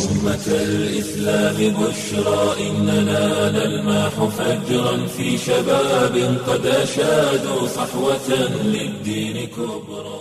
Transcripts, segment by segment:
أمة الإسلام بشرى إننا نلمح فجرا في شباب قد أشادوا صحوة للدين كبرى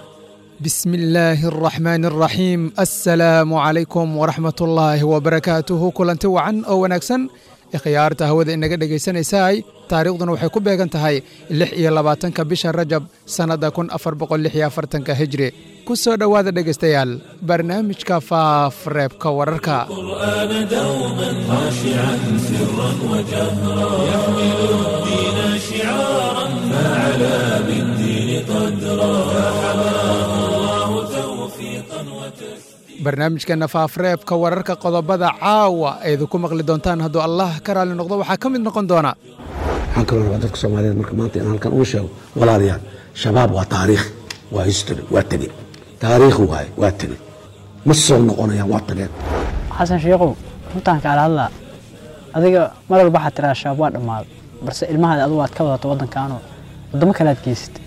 بسم الله الرحمن الرحيم السلام عليكم ورحمة الله وبركاته kulanti wacan oo wanaagsan ikhyaarta hawada inaga dhegaysanaysaay taariikhduna waxay ku beegan tahay lix iyo labaatanka bisha rajab sannadda kun afar boqol lix iyo afartanka hijri ku soo dhowaada dhegaystayaal barnaamijka faafreebka wararka القرآن دوما خاشعا سرا وجهرا يحمل الدين شعارا فعلى بالدين قدرا فحماه الله توفيقا وتسليما barnaamijkeenna faafreebka wararka qodobada caawa aydu ku maqli doontaan hadduu allah ka raali noqdo waxaa ka mid noqon doona waxaan kaloo rabaa dadka soomaaliyeed marka maanta in halkan uu sheego walaalayaal shabaab waa taariikh waa history waa tege taariikh waaye waa tege ma soo noqonayaan waa tageen xasan sheekhow runtaan kaala hadlaa adiga mar walba waxaad tiraa shabaab waa dhammaaday balse ilmahaada adigu aad ka wadato waddankaanoo waddamo kale aad geysatay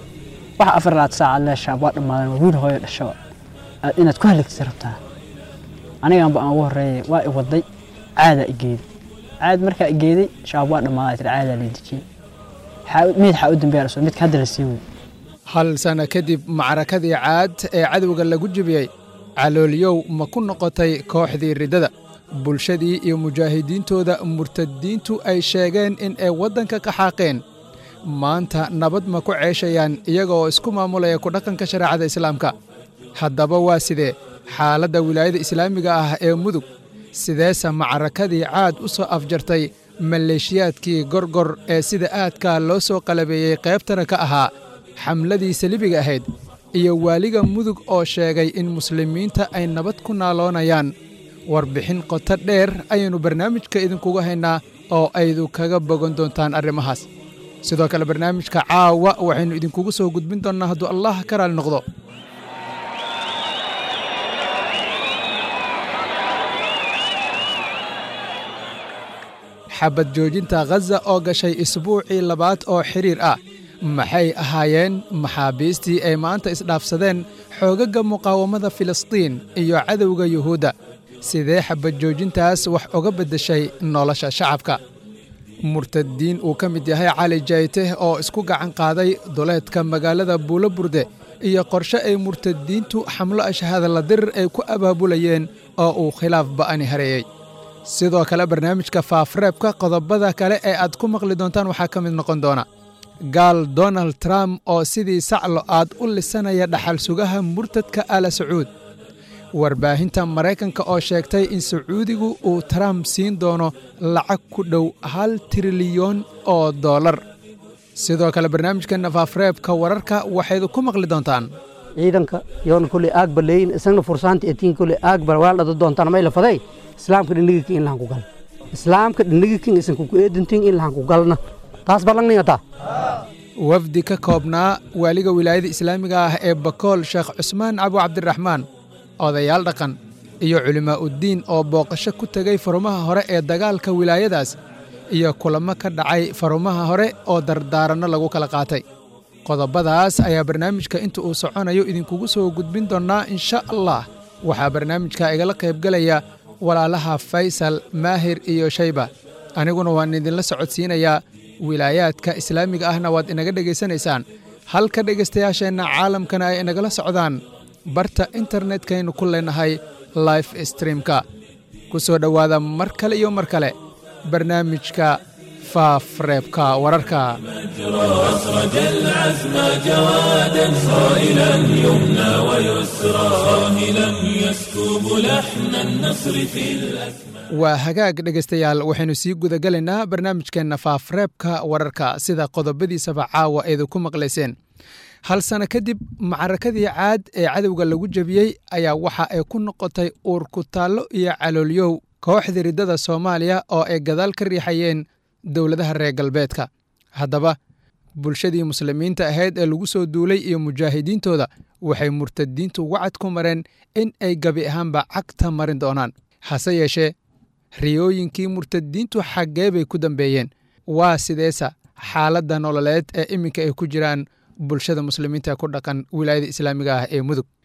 waxa afar laad saacaad lee shabaab waa dhammaadan waa wiil hooyo dhashaba aad inaad ku halagtay rabtaa aniganba aan ugu horreeyay waa i waday caadaa i geeday caad markaa i geeday shabaab waa dhammaaday tiri caadaa la dejiyey Xaa- mid xaa u dambeeya lasoo midka hadda la sii wey hal sana kadib macrakadii caad ee cadowga lagu jebiyey caloolyow ma ku noqotay kooxdii riddada bulshadii iyo mujaahidiintooda murtadiintu ay sheegeen in ay waddanka ka xaaqeen maanta nabad ma ku ceeshayaan iyaga oo isku maamulaya ku dhaqanka shareecada islaamka haddaba waa sidee xaaladda wilaayada islaamiga ah ee mudug sideese macrakadii caad u soo afjartay maleeshiyaadkii gorgor ee sida aadkaa loo soo qalabeeyey qaybtana ka ahaa xamladii salibiga ahayd iyo waaliga mudug oo sheegay in muslimiinta ay nabad ku naaloonayaan warbixin qoto dheer ayaynu barnaamijka idinkugu haynaa oo aydu kaga bogan doontaan arrimahaas sidoo kale barnaamijka caawa waxaynu idinkugu soo gudbin doonnaa hadduu allah ka raali noqdo xabad joojinta khaza oo gashay isbuucii labaad oo xidhiir ah maxay ahaayeen maxaabiistii ay maanta isdhaafsadeen xoogagga muqaawamada filistiin iyo cadowga yuhuudda sidee xabad joojintaas wax uga beddeshay nolosha shacabka murtadiin uu ka mid yahay cali jayte oo isku gacan qaaday duleedka magaalada buulo burde iyo qorshe ay murtadiintu xamlo ashahadalla dirir ay ku abaabulayeen oo uu khilaaf ba'ani hareeyey sidoo kale barnaamijka faafreebka qodobada kale ee aad ku maqli doontaan waxaa ka mid noqon doona gaal donald trump oo sidii saclo aad u lisanaya dhaxal sugaha murtadka ala sacuud warbaahinta maraykanka oo sheegtay in sacuudigu uu trump siin doono lacag ku dhow hal trilyan oo dollar sidoo kale barnaamijkeenna faafreebka wararka waxayd ku maqli doontaan ciidanka yoona kolley aag baleeyin isagna fursaanta etiin kolley aag bar waa dhada doontaan may la faday islaamka dhinniga kin in lahan ku gal islaamka dhinniga kin isanku ku eedintin in lahan ku galna taas ballangningata wafdi ka koobnaa waaliga wilaayada islaamiga ah ee bakool sheekh cusmaan cabo cabdiraxmaan odayaal dhaqan iyo culimmaa'uddiin oo booqasho ku tegay farumaha hore ee dagaalka wilaayadaas iyo kulamo ka dhacay farumaha hore oo dardaaranno lagu kala qaatay qodobadaas ayaa barnaamijka inta uu soconayo idinkugu soo gudbin doonnaa insha allah waxaa barnaamijka igala qaybgelaya walaalaha faysal maahir iyo shayba aniguna waan idinla socodsiinayaa wilaayaadka islaamiga ahna waad inaga dhegaysanaysaan halka dhegaystayaasheenna caalamkana ay inagala socdaan barta internetkaynu ku leenahay life streamka ku soo dhowaada mar kale iyo mar kale barnaamijka faafreebka wararka أسرج العزم جوادا صائلا يمنى ويسرى صاهلا يسكب لحن النصر في الأسماء waa hagaag dhegaystayaal waxaynu sii gudagelaynaa barnaamijkeenna faafreebka wararka sida qodobadiisaba caawa eedu ku maqlayseen hal sano kadib macrakadii caad ee cadowga lagu jebiyey ayaa waxa ay ku noqotay uurkutaallo iyo caloolyow kooxdii riddada soomaaliya oo ay gadaal ka riixayeen dowladaha reer galbeedka haddaba bulshadii muslimiinta ahayd ee lagu soo duulay iyo mujaahidiintooda waxay murtadiintu wacad ku mareen in ay gebi ahaanba cagta marin doonaan hase yeeshee riyooyinkii murtadiintu xaggee bay ku dambeeyeen waa sideesa xaaladda nololeed ee iminka ay ku jiraan bulshada muslimiinta ku dhaqan wilaayada islaamiga ah ee mudug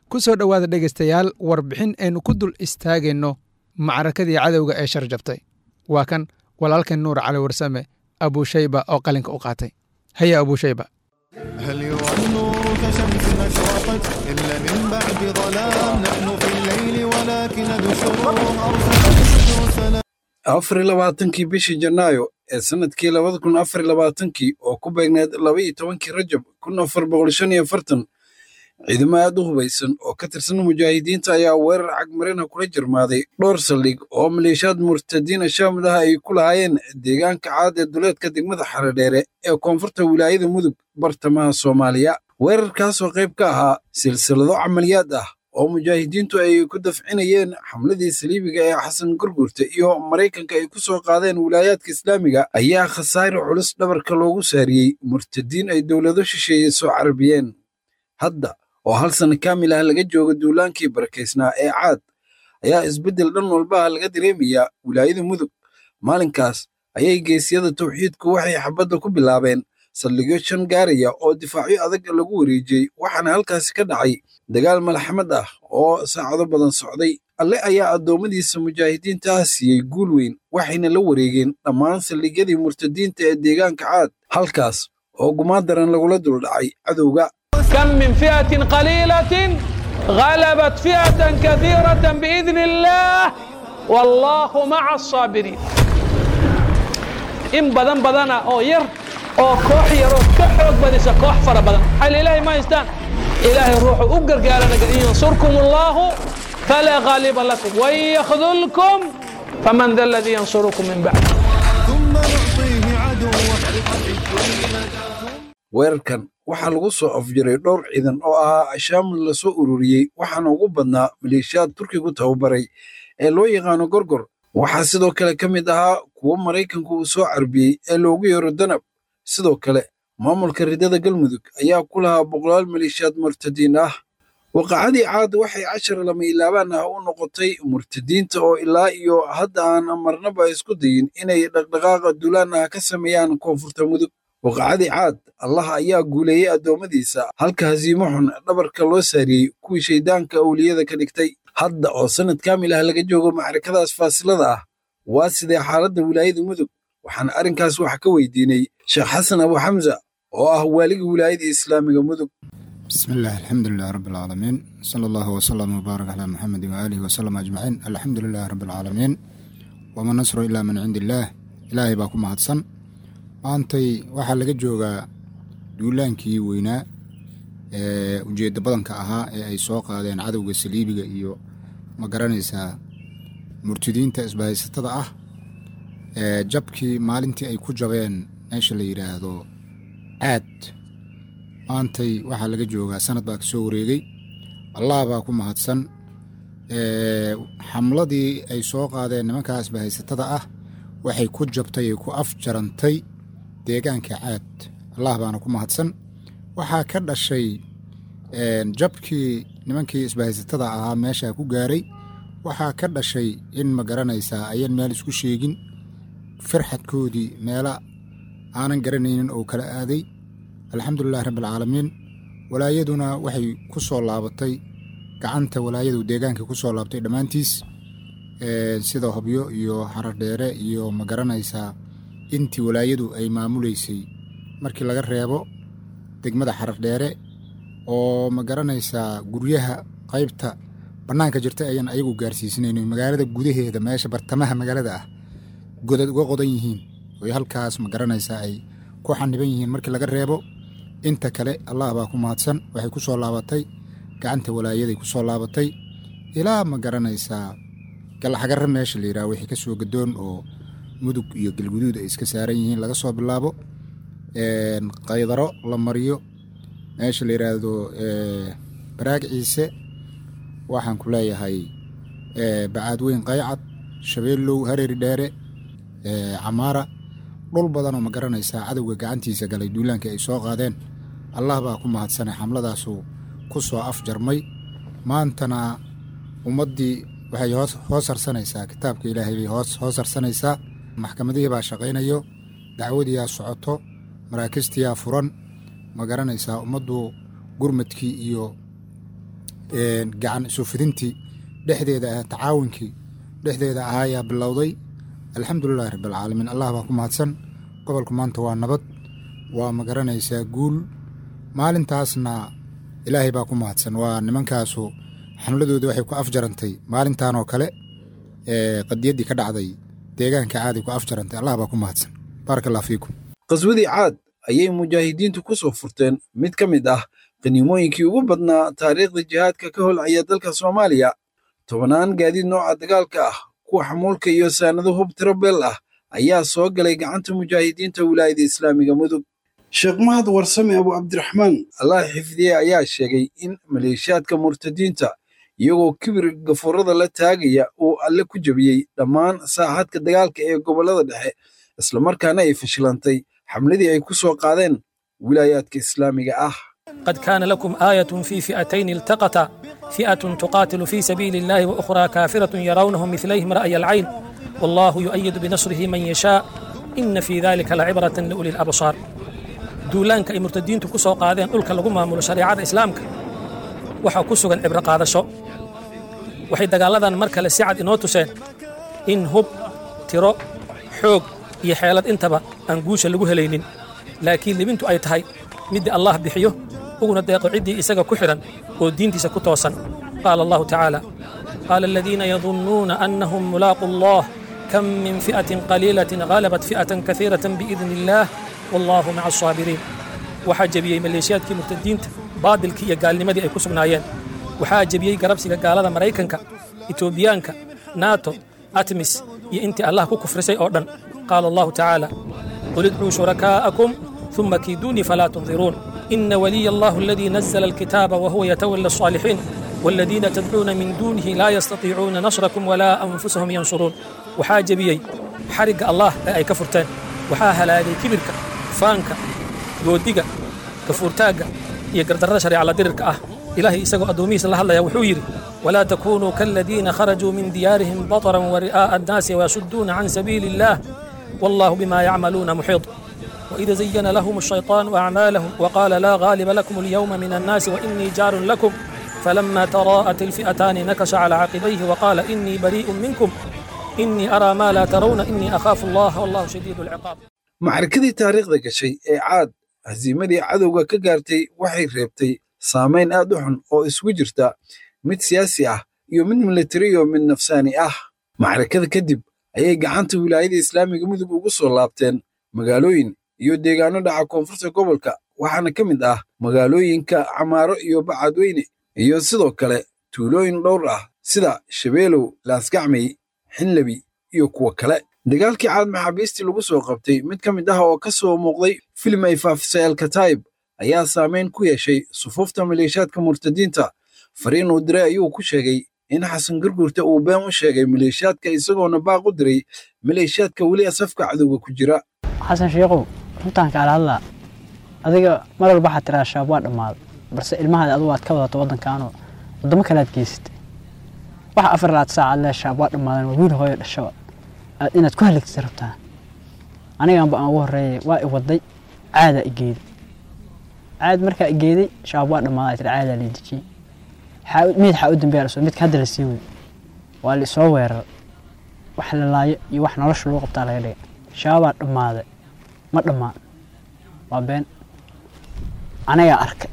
ku soo dhowaada dhegaystayaal warbixin aynu ku dul istaagayno macrakadii cadowga ee shar jabtay waa kan walaalkan nuur cali warsame abuushayba oo qalinka u qaatay haya abuushayba هل يرى النور كشمس أشرقت إلا من بعد ظلام نحن في الليل ولكن ذو الشرور أرسل سلام afar iyo labaatankii bishii janaayo ee sannadkii labada kun afar iyo labaatankii oo ku beegneed laba iyo tobankii rajab kun afar boqol shan iyo afartan ciidamo aad u hubaysan oo ka tirsan mujaahidiinta ayaa weerar cagmarina kula jirmaaday dhowr saldhig oo maleeshiyaad murtadiina shaamid ah ay ku lahaayeen deegaanka caad ee duleedka degmada xaredheere ee koonfurta wilaayada mudug bartamaha soomaaliya weerarkaasoo qayb ka ahaa silsilado camaliyaad ah oo mujaahidiintu ay ku dafcinayeen xamladii saliibiga ee xasan gurgurta iyo maraykanka ay ku soo qaadeen wilaayaadka islaamiga ayaa khasaare culus dhabarka loogu saariyey murtadiin ay dowlado shisheeye soo carabiyeen hadda oo hal sana kaamil ah laga jooga duulaankii barakaysnaa ee caad ayaa isbeddel dhan walbaha laga dareemayaa wilaayada mudug maalinkaas ayay geesyada tawxiidku waxay xabadda ku bilaabeen saldhigyo shan gaaraya oo difaacyo adag lagu wareejiyey waxaana halkaasi ka dhacay dagaal malxamad ah oo saacado badan socday alle ayaa addoommadiisa mujaahidiinta ah siiyey guul weyn waxayna la wareegeen dhammaan saldhigyadii murtadiinta ee deegaanka caad halkaas oo gumaadaran lagula duldhacay cadowga كم من فئة قليلة غلبت فئة كثيرة بإذن الله والله مع الصابرين إن بدن بدنا أو ير أو كوح يرو كحوك بديس كوح فر بدن حل إلهي ما يستان إلهي روح أقر قال إن ينصركم الله فلا غالب لكم وإن يخذلكم فمن ذا الذي ينصركم من بعد ثم نعطيه عدوه weerarkan waxaa lagu soo afjiray dhowr ciidan oo ahaa ashaamul la soo ururiyey waxaana ugu badnaa maleeshiyaad turkigu tababaray ee loo yaqaano gorgor waxaa sidoo kale ka mid ahaa kuwo maraykanku uu soo carbiyey ee loogu yeero danab sidoo kale maamulka ridada galmudug ayaa ku lahaa boqolaal maleeshiyaad murtadiin ah waqacadii caad waxay cashar lama ilaabaan ah u noqotay murtadiinta oo ilaa iyo hadda aan marnaba isku dayin inay dhaqdhaqaaqa duulaan ah ka sameeyaan koonfurta mudug waqacadii caad allah ayaa guuleeyey addoommadiisa halka hasiimo xun dhabarka loo saariyey kuwii shayddaanka awliyada ka dhigtay hadda oo sannad kaamil ah laga joogo macrakadaas faasilada ah waa sidee xaaladda wilaayada mudug waxaan arrinkaas wax ka weydiinay sheekh xasan abu xamsa oo ah waaliga wilaayada islaamiga mudug بسم الله الحمد لله رب العالمين صلى الله وسلم وبارك على محمد وآله وسلم أجمعين الحمد لله رب العالمين وما نصر إلا من عند الله إلهي باكم mahadsan maantay waxaa laga joogaa duulaankii weynaa ee ujeedda badanka ahaa ee ay soo qaadeen cadowga saliibiga iyo ma garanaysaa murtidiinta isbahaysatada ah ee jabkii maalintii ay ku jabeen meesha la yidhaahdo caad maantay waxaa laga joogaa sanad baa ka soo wareegay allah baa ku mahadsan xamladii ay soo qaadeen nimankaa isbahaysatada ah waxay ku jabtay ay ku afjarantay deegaanka caad allah baana ku mahadsan waxaa ka dhashay jabkii nimankii isbahaysatada ahaa meeshaa ku gaaray waxaa ka dhashay in ma garanaysaa ayan meel isku sheegin firxadkoodii meela aanan garanaynin oo kala aaday alxamdulilahi rabbialcaalamiin walaayaduna waxay ku soo laabatay gacanta walaayadu deegaanka ku soo laabtay dhammaantiis sida hobyo iyo xaradheere iyo ma garanaysaa intii walaayadu ay maamuleysay markii laga reebo degmada xaradheere oo ma garanaysaa guryaha qaybta bannaanka jirta ayaan ayagu gaarsiisanayn magaalada gudaheeda meesha bartamaha magaalada ah godad uga qodan yihiin oy halkaas ma garanaysaa ay ku xaniban yihiin markii laga reebo inta kale allah baa ku mahadsan waxay ku soo laabatay gacanta walaayaday ku soo laabatay ilaa ma garanaysaa galaxagarra meesha la yidhaha wixii ka soo gadoon oo mudug iyo galguduud ay iska saaran yihiin laga soo bilaabo qaydaro la mariyo meesha la yidhaahdo baraag ciise waxaan ku leeyahay bacaadweyn qaycad shabeellow hareeri dheere camaara dhul badanoo ma garanaysaa cadowga gacantiisa galay duulaankii ay soo qaadeen allah baa ku mahadsanay xamladaasu ku soo afjarmay maantana ummaddii waxay hoos harsanaysaa kitaabka ilaahay bay hoos harsanaysaa maxkamadihii baa shaqaynayo dacwadiyaa socoto maraakistiyaa furan ma garanaysaa ummaddu gurmadkii iyo gacan isu fidintii dhexdeeda ah tacaawunkii dhexdeeda ahaa ayaa bilowday alxamdulilahi rabbialcaalamiin allah baa ku mahadsan gobolku maanta waa nabad waa ma garanaysaa guul maalintaasna ilaahay baa ku mahadsan waa nimankaasu xamladooda waxay ku afjarantay maalintan oo kale qadiyaddii ka dhacday deegaanka caaday ku afjarantay allah baa ku mahadsan baaraka allah fiikum qaswadii caad ayay mujaahidiintu ku soo furteen mid ka mid ah qaniimooyinkii ugu badnaa taariikhda jihaadka ka holcaya dalka soomaaliya tobannaan gaadiid nooca dagaalka ah kuwa xamuulka iyo saanado hub tiro beel ah ayaa soo galay gacanta mujaahidiinta wilaayada islaamiga mudug sheekh mahad warsame abu cabdiraxmaan allah xifdiye ayaa sheegay in maleeshiyaadka murtadiinta iyagoo kibir gafuurada la taagaya uu alle ku jebiyey dhammaan saaxadka dagaalka ee gobollada dhexe islamarkaana ay fashilantay xamladii ay ku soo qaadeen wilaayaadka islaamiga ah قد كان لكم آية في فئتين التقتا فئة تقاتل في سبيل الله وأخرى كافرة يرونهم مثليهم رأي العين والله يؤيد بنصره من يشاء إن في ذلك لعبرة لأولي الأبصار duulaanka ay murtadiintu ku soo qaadeen dhulka lagu maamulo shareecada islaamka waxaa ku sugan cibro qaadasho waxay dagaalladan mar kale si cad inoo tuseen in hub tiro xoog iyo xeelad intaba aan guusha lagu helaynin laakiin libintu ay tahay midda allah bixiyo uguna deeqo ciddii isaga ku xidhan oo diintiisa ku toosan qaala allahu tacaala qaala aladiina yadunnuuna annahum mulaaqu allah kam min fi'atin qaliilatin ghalabat fi'atan kaiiratan biidni illaah wallaahu maca asaabiriin waxaa jebiyey maleeshiyaadkii murtadiinta baadilkii iyo gaalnimadii ay ku sugnaayeen waxaa jebiyey garabsiga gaalada maraykanka etoobiyaanka nato atmis iyo intii allah ku kufrisay oo dhan qaala allahu tacaala qul idcuu shurakaa'akum ثم كيدوني فلا تنظرون إن ولي الله الذي نزل الكتاب وهو يتولى الصالحين والذين تدعون من دونه لا يستطيعون نصركم ولا أنفسهم ينصرون وحاجة بيي حرق الله أي كفرتين waxaa halaagay kibirka faanka goodiga gafuurtaagga iyo gardarrada shareecala dirirka ah ilaahay isagoo addoomihiisa la hadlaya wuxuu yidhi walaa takunuu kaaladiina kharajuu min diyaarihim bataran wari'aa'a annaasi wayasudduuna can sabiili illaah wallaahu bimaa yacmaluuna muxiid وإذا زين لهم الشيطان أعمالهم وقال لا غالب لكم اليوم من الناس وإني جار لكم فلما تراءت الفئتان نكش على عقبيه وقال إني بريء منكم إني أرى ما لا ترون إني أخاف الله والله شديد العقاب macrakadii taariikhda gashay ee caad hasiimadii cadowga ka gaartay waxay reebtay saamayn aad u xun oo isugu jirta mid siyaasi ah iyo mid militari iyo mid nafsaani ah macrakada kadib ayay gacanta wilaayada islaamiga mudug ugu soo laabteen magaalooyin iyo deegaano dhaca koonfurta gobolka waxaana ka mid ah magaalooyinka camaaro iyo bacadweyne iyo sidoo kale tuulooyin dhowr ah sida shabeelow laasgacmay xinlabi iyo kuwa kale dagaalkii caad maxaabiistii lagu soo qabtay mid ka mid ah oo ka soo muuqday filim ay faafisay alkataib ayaa saameyn ku yeeshay sufuufta maleeshiyaadka murtadiinta fariin uu diray ayuu ku sheegay in xasan gurgurta uu been u sheegay maleeshiyaadka isagoona baaq u diray maleeshiyaadka weli safka cadowga ku jira xasan sheekhow runtaan kaala hadlaa adiga mar walba waxaad tiraa shabaab waa dhammaaday balse ilmahaada adigu aad ka wadato waddankaanoo waddamo kale aad geysatay waxa afar laad saacaad lee shabaab waa dhammaadan waa wiil hooyo dhashaba aad inaad ku haligtay rabtaa aniganba aan ugu horreeyay waa i waday caadaa i geeday caad markaa i geeday shabaab waa dhammaaday ay tiri caadaa lii dejiyey mid xaa u dambeeya lasoo midka hadda la sii wey waa la isoo weeraray wax la laayo iyo wax nolosha lagu qabtaa laga dhigay shabaabaa dhammaaday ma dhammaan waa been anagaa arkay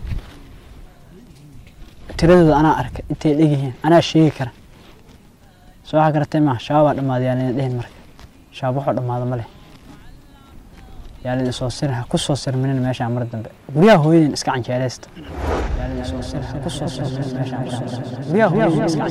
tiradooda anaa arkay intay dhegyihiin anaa sheegi kara soo waxaa garatay maaha shabaabaa dhammaaday yaa layna dhehin marka shabaab waxuu dhammaado ma leh yaa laydin soo sirin ha ku soo sirminin meeshaan mar dambe guryaha hooyadin iska canjeereysta yaa laydin soo sirin ha ku soo sirminin meeshaan mar dambe guryaha hooyadin iska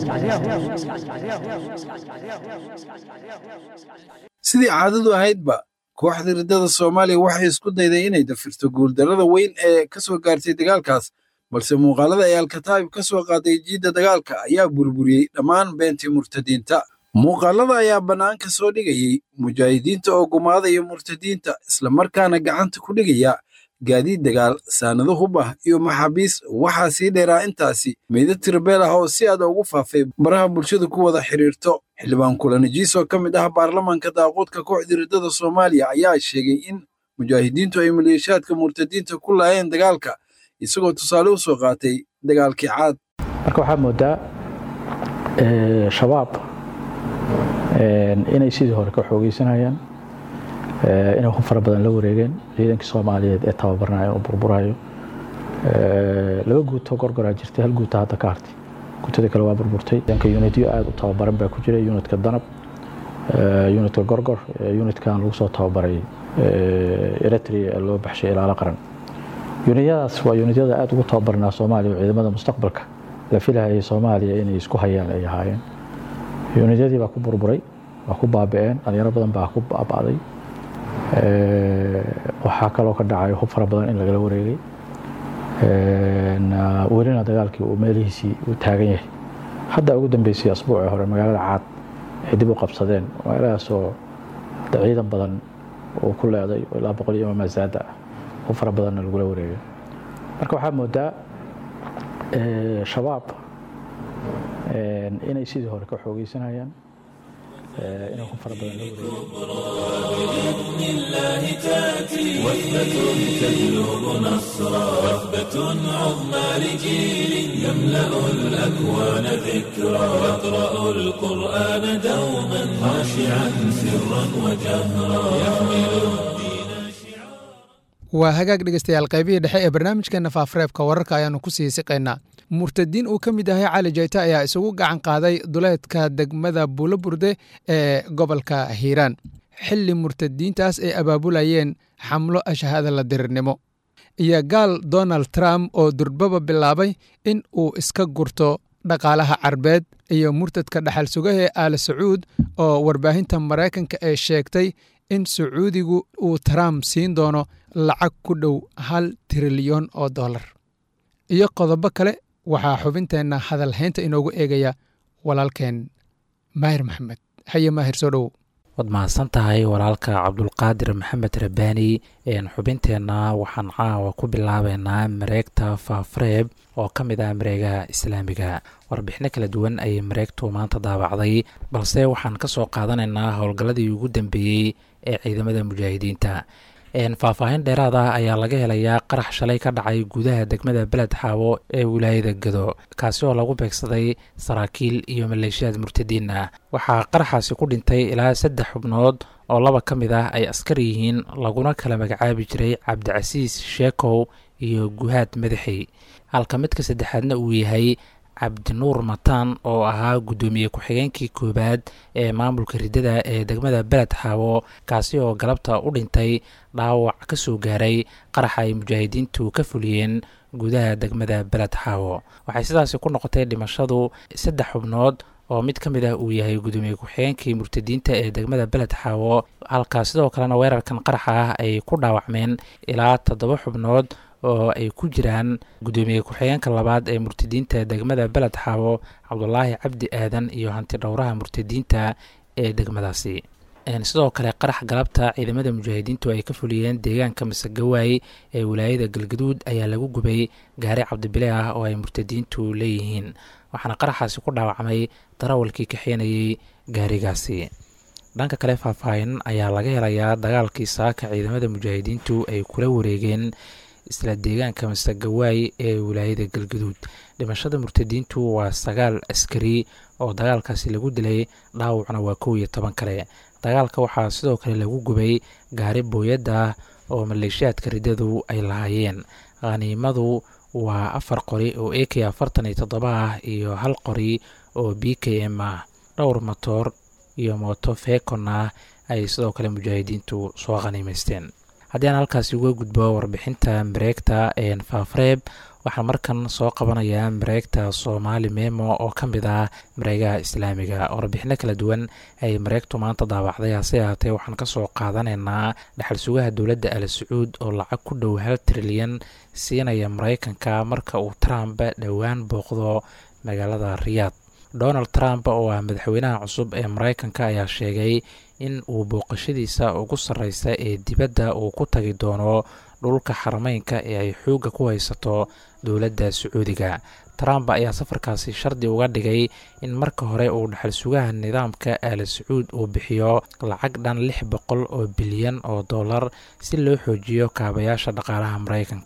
sidii caadadu ahaydba kooxda riddada soomaaliya waxay isku dayday inay dafirto guuldarrada weyn ee ka soo gaartay dagaalkaas balse muuqaalada ay alkataa'ib ka soo qaaday jiidda dagaalka ayaa burburiyey dhammaan beentii murtadiinta muuqaalada ayaa bannaanka soo dhigayey mujaahidiinta oo gumaadaya murtadiinta islamarkaana gacanta ku dhigaya gaadiid dagaal saanado hub ah iyo maxaabiis waxaa sii dheeraa intaasi meydad tirbeel ah oo si aad ugu faafay baraha bulshadu ku wada xidhiirto xildhibaan kulanajiis oo ka mid ah baarlamaanka daaquudka kooxda riddada soomaaliya ayaa sheegay in mujaahidiintu ay maleeshiyaadka murtadiinta ku laayeen dagaalka isagoo tusaale u soo qaatay dagaalkii caad marka waxaa moodaa shabaab inay sidii hore ka xoogeysanayaan inay ku fara badan la wareegeen ciidankii soomaaliyeed ee tababarnayo oo burburayo laba guutoo gorgoraa jirtay hal guuta hadda ka hartay guutada kale waa burburtay ciidanka unityo aada u tababaran baa ku jira unitka danab unitka gorgor unitkan lagu soo tababaray eritrea ee loo baxshay ilaalo qaran yunityadaas waa yunityada aada ugu tababarnaa soomaaliya oo ciidamada mustaqbalka la filahayay soomaaliya inay isku hayaan ay ahaayeen yunityadii baa ku burburay waa ku baabi'een dhalinyaro badan baa ku baaba'day waxaa kaloo ka dhacay hub fara badan in lagala wareegay welina dagaalkii uu meelihiisii u taagan yahay hadda ugu dambeysay asbuucii hore magaalada caad ay dib u qabsadeen magaaladaasoo ciidan badan uu ku leeday oo ilaa boqol iyo mamaasaada ah hub fara badanna lagula wareegay marka waxaa moodaa shabaab inay sidii hore ka xoogeysanayaan inay hub fara badan la بإذن الله تأتي وثبة تجلب نصرا وثبة عظمى لجيل يملأ الأكوان ذكرا يقرأ القرآن دوما خاشعا سرا وجهرا يحمل waa hagaag dhegeystayaal qaybihii dhexe ee barnaamijkeena faafareebka wararka ayaannu ku sii siqaynaa murtadiin uu ka mid yahay cali jayte ayaa isugu gacan qaaday duleedka degmada buuloburde ee gobolka hiiraan xilli murtadiintaas ay abaabulayeen xamlo ashahada la dirirnimo iyo gaal donald trump oo durbaba bilaabay in uu iska gurto dhaqaalaha carbeed iyo murtadka dhaxal sugahe aala sacuud oo warbaahinta maraykanka ee sheegtay in sacuudigu uu trump siin doono lacag ku dhow hal trilyon oo dollar iyo qodobo kale waxaa xubinteenna hadalhaynta inoogu eegaya walaalkeen maahir maxamed haye maahir soo dhowow waad mahadsan tahay walaalka cabdulqaadir maxamed rabaani xubinteenna waxaan caawa ku bilaabeynaa mareegta faafareeb oo ka mid ah mareegaha islaamiga warbixino kala duwan ayay mareegtu maanta daabacday balse waxaan ka soo qaadanaynaa howlgalladii ugu dambeeyey ee ciidamada mujaahidiinta faahfaahin dheeraad ah ayaa laga helayaa qarax shalay ka dhacay gudaha degmada beled xaawo ee wilaayada gado kaasi oo lagu beegsaday saraakiil iyo maleeshiyaad murtadiin ah waxaa qaraxaasi ku dhintay ilaa saddex xubnood oo laba ka mid ah ay askar yihiin laguna kala magacaabi jiray cabdicasiis sheekow iyo guhaad madaxey halka midka saddexaadna uu yahay cabdinuur mataan oo ahaa guddoomiye ku-xigeenkii koowaad ee maamulka riddada ee degmada beled xaawo kaasi oo galabta u dhintay dhaawac ka soo gaaray qaraxa ay mujaahidiintu ka fuliyeen gudaha degmada beled xaawo waxay sidaasi ku noqotay dhimashadu saddex xubnood oo mid ka mid ah uu yahay guddoomiye ku-xigeenkii murtadiinta ee degmada beled xaawo halka sidoo kalena weerarkan qaraxa ah ay ku dhaawacmeen ilaa toddoba xubnood oo ay ku jiraan guddoomiye ku-xigeenka labaad ee murtadiinta degmada beled xaawo cabdulaahi cabdi aadan iyo hanti dhowraha murtadiinta ee degmadaasi sidoo kale qarax galabta ciidamada mujaahidiintu ay ka fuliyeen deegaanka masagawaay ee wilaayada galgaduud ayaa lagu gubay gaari cabdibile ah oo ay murtadiintu leeyihiin waxaana qaraxaasi ku dhaawacmay darawalkii kaxeenayey gaarigaasi dhanka kale faahfaahin ayaa laga helayaa dagaalkii saaka ciidamada mujaahidiintu ay kula wareegeen isla deegaanka masagawaay ee wilaayada galgaduud dhimashada murtadiintu waa sagaal askari oo dagaalkaasi lagu dilay dhaawacna waa kow iyo toban kale dagaalka waxaa sidoo kale lagu gubay gaari booyadda oo maleeshiyaadka riddadu ay lahaayeen khaniimadu waa afar qori oo a k afartan iyo toddoba ah iyo hal qori oo b k m ah dhowr motoor iyo mooto feekon ah ay sidoo kale mujaahidiintu soo khaniimaysteen haddii aan halkaasi uga gudbo warbixinta mareegta faafareeb waxaan markan soo qabanayaa mareegta soomaali memo oo ka mid ah mareegaha islaamiga warbixino kala duwan ay mareegtu maanta daawacday hase ahaatee waxaan kasoo qaadanaynaa dhaxal sugaha dowladda al sacuud oo lacag ku dhow hal trilyan siinaya mareykanka marka uu trump dhowaan booqdo magaalada riyaad donald trump oo ah madaxweynaha cusub ee mareykanka ayaa sheegay in uu booqashadiisa ugu sarreysa ee dibadda uu ku tagi doono dhulka xarameynka ee ay xoogga ku haysato dowladda sacuudiga trump ayaa safarkaasi shardi uga dhigay in marka hore uu dhaxal sugaha nidaamka aala sacuud uu bixiyo lacag dhan lix boqol oo bilyan oo dollar si loo xoojiyo kaabayaasha dhaqaalaha mareykanka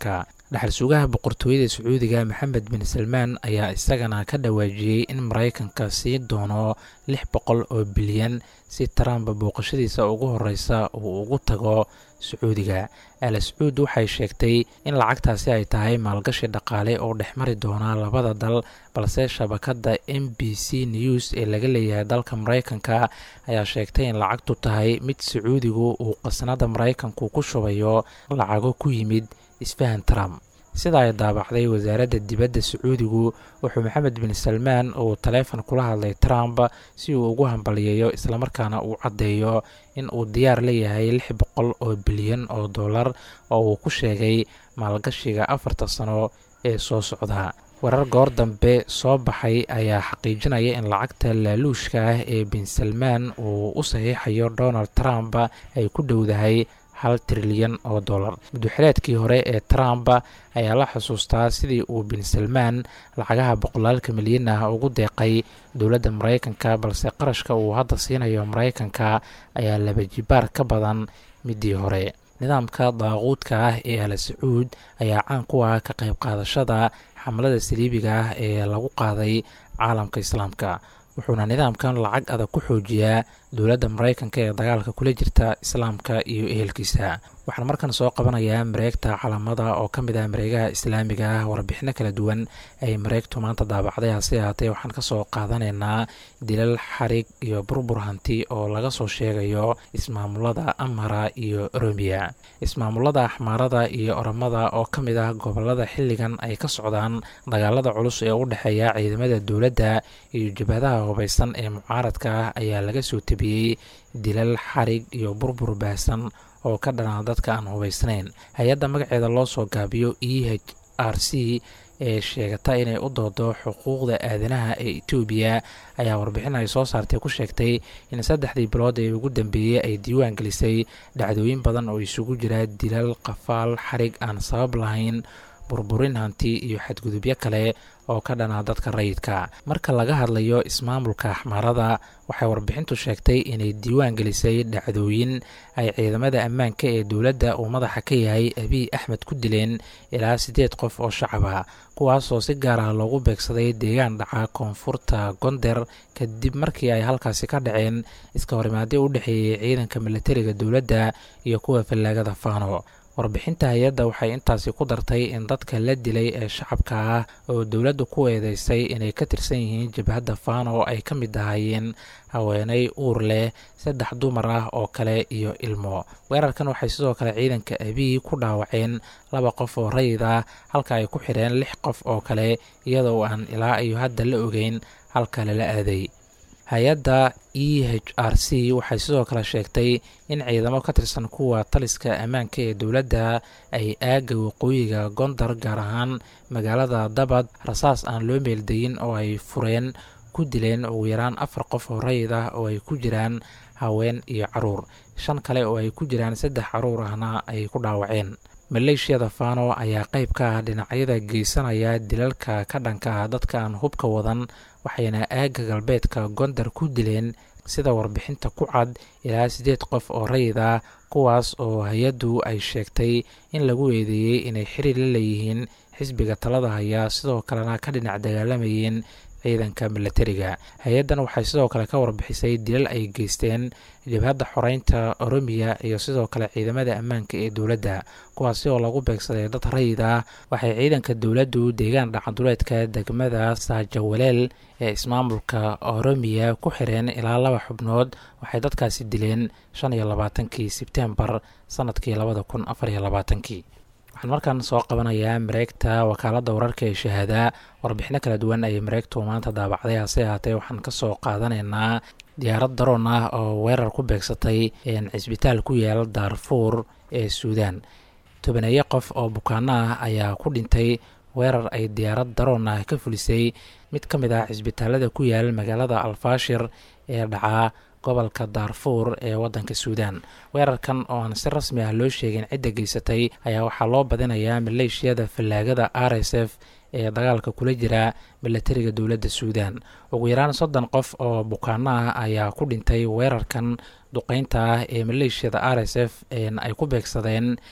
dhaxal sugaha boqortooyada sacuudiga maxamed bin salmaan ayaa isagana ka dhawaajiyey in maraykanka sii doono lix boqol oo bilyan si trump booqashadiisa ugu horeysa uu ugu tago sacuudiga al sacuud waxay sheegtay in lacagtaasi ay tahay maalgashi dhaqaale oo dhexmari doona labada dal balse shabakadda m b c news ee laga leeyahay dalka maraykanka ayaa sheegtay in lacagtu tahay mid sacuudigu uu qasnada maraykanku ku shubayo lacago ku yimid isfahan trump sida ay daabacday wasaaradda dibadda sacuudigu wuxuu maxamed bin salmaan uu taleefon kula hadlay trump si uu ugu hambaliyeeyo islamarkaana uu caddeeyo in uu diyaar leeyahay lix boqol oo bilyan oo dollar oo uu ku sheegay maalgashiga afarta sano ee soo socda warar goor dambe soo baxay ayaa xaqiijinaya in lacagta laaluushka ah ee bin salmaan uu u saxiixayo donald trump ay ku dhowdahay hal trilyan oo dollar muddoxileedkii hore ee trump ayaa la xusuustaa sidii uu bin salmaan lacagaha boqolaalka milyan ah ugu deeqay dowladda maraykanka balse qarashka uu hadda siinayo maraykanka ayaa laba jibaar ka badan midii hore nidaamka daaquudka ah ee al sacuud ayaa caan ku ah ka qayb qaadashada xamlada saliibiga ah ee lagu qaaday caalamka islaamka wuxuuna nidaamkan lacag adag ku xoojiyaa dowladda maraykanka ee dagaalka kula jirta islaamka iyo ehelkiisa waxaan markan soo qabanayaa mareegta calamada oo ka mid ah mareegaha islaamiga ah warbixino kala duwan ay mareegtu maanta daabacday hase ahaatee waxaan kasoo qaadanaynaa dilal xarig iyo burbur hanti oo laga soo sheegayo ismaamulada amhara iyo oromiya ismaamulada axmaarada iyo oromada oo ka mid ah gobolada xilligan ay ka socdaan dagaalada culus ee u dhexeeya ciidamada dowladda iyo jabhadaha hubaysan ee mucaaradka ah ayaa laga soo tebiyey dilal xarig iyo burbur baahsan oo ka dhanaa dadka aan hubaysnayn hay-adda magaceeda loo soo gaabiyo e h r c ee sheegata inay u doodo xuquuqda aadanaha ee etoobiya ayaa warbixin ay soo saartay ku sheegtay in saddexdii bilood ee ugu dambeeyey ay diiwaan gelisay dhacdooyin badan oo isugu jira dilal qafaal xarig aan sabab lahayn burburin hanti iyo xadgudubyo kale oo ka dhanaa dadka rayidka marka laga hadlayo ismaamulka axmaarada waxay warbixintu sheegtay inay diiwaan gelisay dhacdooyin ay ciidamada ammaanka ee dowladda uu madaxa ka yahay abiy axmed ku dileen ilaa siddeed qof oo shacaba kuwaasoo si gaar ah loogu beegsaday deegaan dhaca koonfurta gonder kadib markii ay halkaasi ka dhaceen iska horimaadyo u dhexeeyey ciidanka milatariga dowladda iyo kuwa fallaagada faano warbixinta hay-adda waxay intaasi ku dartay in dadka la dilay ee shacabka ah oo dowladdu ku eedeysay inay ka tirsan yihiin jabhadda faano ay ka mid ahaayeen haweeney uur leh saddex dumar ah oo kale iyo ilmo weerarkan waxay sidoo kale ciidanka abiy ku dhaawaceen laba qof oo rayid ah halka ay ku xidheen lix qof oo kale iyadoo aan ilaa iyo hadda la ogeyn halka lala aaday hay-adda e h r c waxay sidoo kale sheegtay in ciidamo ka tirsan kuwa taliska ammaanka ee dowladda ay aagga waqooyiga gondar gaar ahaan magaalada dabad rasaas aan loo meeldayin oo ay fureen ku dileen ugu yaraan afar qof oo rayid ah oo ay ku jiraan haween iyo caruur shan kale oo ay ku jiraan saddex caruur ahna ay ku dhaawaceen maleeshiyada fano ayaa qayb ka ah dhinacyada geysanaya dilalka ka dhanka ah dadka aan hubka wadan waxayna aagga galbeedka gondar ku dileen sida warbixinta ku cad ilaa siddeed qof oo rayid ah kuwaas oo hay-addu ay sheegtay in lagu eedeeyey inay xiriir la leeyihiin xisbiga talada haya sidoo kalena ka dhinac dagaalamayeen ciidanka milatariga hay-addan waxay sidoo kale ka warbixisay dilal ay geysteen jabhadda xoreynta oromiya iyo sidoo kale ciidamada ammaanka ee dowladda kuwaasi oo lagu beegsaday dad rayid ah waxay ciidanka dowladdu deegaan dhacanduleedka degmada saajawaleel ee ismaamulka oromiya ku xireen ilaa laba xubnood waxay dadkaasi dileen shan iyo labaatankii sebtembar sanadkii labada kun afar iyo labaatankii waxaan markaan soo qabanayaa mareegta wakaaladda wararka ee shahaada warbixino kala duwan ayay mareegtu maanta daabacday hase ahaatee waxaan kasoo qaadanaynaa diyaarad daroon ah oo weerar ku beegsatay cisbitaal ku yaal daarfuur ee suudaan tobaneeyo qof oo bukaano ah ayaa ku dhintay weerar ay diyaarad daroon ah ka fulisay mid ka mid ah cisbitaalada ku yaal magaalada alfaashir ee dhacaa gobolka daarfuur ee wadanka suudaan weerarkan oo aan si rasmi ah loo sheegin cidda geysatay ayaa waxaa loo badinayaa maleeshiyada fallaagada r s f ee dagaalka kula jira milatariga dowladda suudaan ugu yaraan soddon qof oo bukaano ah ayaa ku dhintay weerarkan duqeynta ah ee maleeshiyada r s f ay ku beegsadeen